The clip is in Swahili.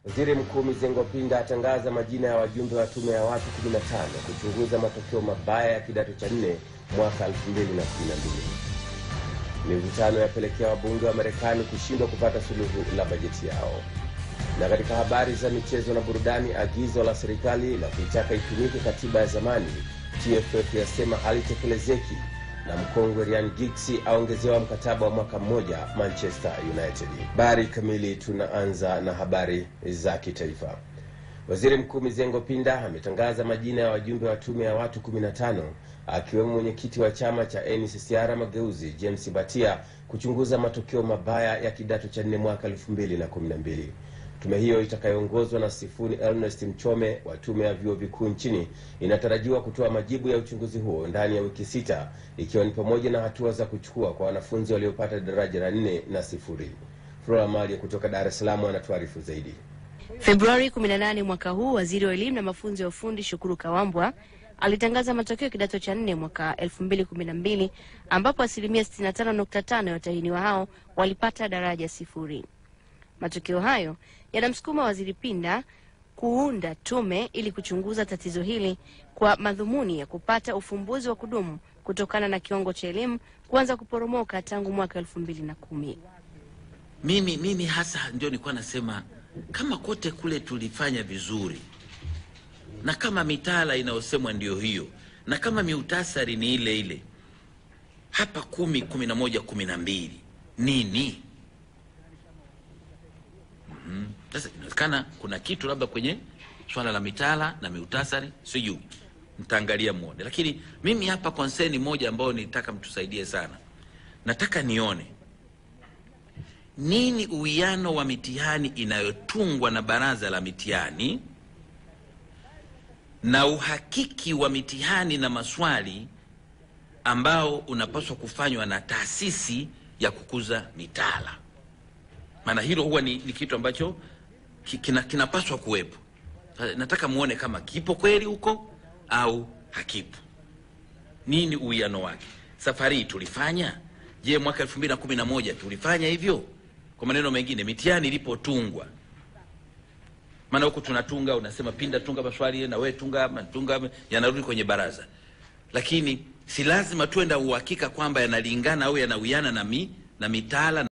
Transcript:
Waziri Mkuu Mizengo Pinda atangaza majina ya wajumbe wa tume ya watu 15 kuchunguza matokeo mabaya ya kidato cha nne mwaka 2012. Mivutano yapelekea wabunge wa Marekani kushindwa kupata suluhu la bajeti yao. Na katika habari za michezo na burudani, agizo la serikali la kuitaka itumike katiba ya zamani TFF yasema halitekelezeki, na mkongwe Ryan Giggs aongezewa mkataba wa mwaka mmoja Manchester United. Habari kamili, tunaanza na habari za kitaifa. Waziri Mkuu Mizengo Pinda ametangaza majina ya wajumbe wa tume ya watu 15 akiwemo mwenyekiti wa chama cha NCCR Mageuzi James Batia kuchunguza matokeo mabaya ya kidato cha nne mwaka 2012. Tume hiyo itakayoongozwa na Sifuni Ernest Mchome wa tume ya vyuo vikuu nchini inatarajiwa kutoa majibu ya uchunguzi huo ndani ya wiki sita, ikiwa ni pamoja na hatua za kuchukua kwa wanafunzi waliopata daraja la nne na sifuri. Flora Malia kutoka Dar es Salaam anatuarifu zaidi. Februari 18 mwaka huu, waziri wa elimu na mafunzo ya ufundi Shukuru Kawambwa alitangaza matokeo ya kidato cha nne mwaka 2012 ambapo asilimia 65.5 ya watahiniwa hao walipata daraja sifuri. Matokeo hayo yanamsukuma waziri Pinda kuunda tume ili kuchunguza tatizo hili kwa madhumuni ya kupata ufumbuzi wa kudumu kutokana na kiwango cha elimu kuanza kuporomoka tangu mwaka elfu mbili na kumi. Mimi, mimi hasa ndio nilikuwa nasema kama kote kule tulifanya vizuri na kama mitaala inayosemwa ndio hiyo na kama miutasari ni ile ile, hapa kumi, kumi na moja, kumi na mbili nini? Mhm. Sasa inawezekana kuna kitu labda kwenye swala la mitaala na miutasari, sijui mtaangalia muone, lakini mimi hapa konseni moja ambayo nitaka mtusaidie sana, nataka nione nini uwiano wa mitihani inayotungwa na baraza la mitihani na uhakiki wa mitihani na maswali ambao unapaswa kufanywa na taasisi ya kukuza mitaala. Maana hilo huwa ni, ni kitu ambacho ki- kina, kinapaswa kuwepo. Sasa nataka muone kama kipo kweli huko au hakipo. Nini uwiano wake? Safari hii tulifanya je? Mwaka elfu mbili na kumi na moja tulifanya hivyo? Kwa maneno mengine, mitihani ilipotungwa, maana huku tunatunga, unasema Pinda tunga maswali na we tunga tunga, yanarudi kwenye baraza, lakini si lazima tuwe na uhakika kwamba yanalingana au yanawiana na, mi, na mitaala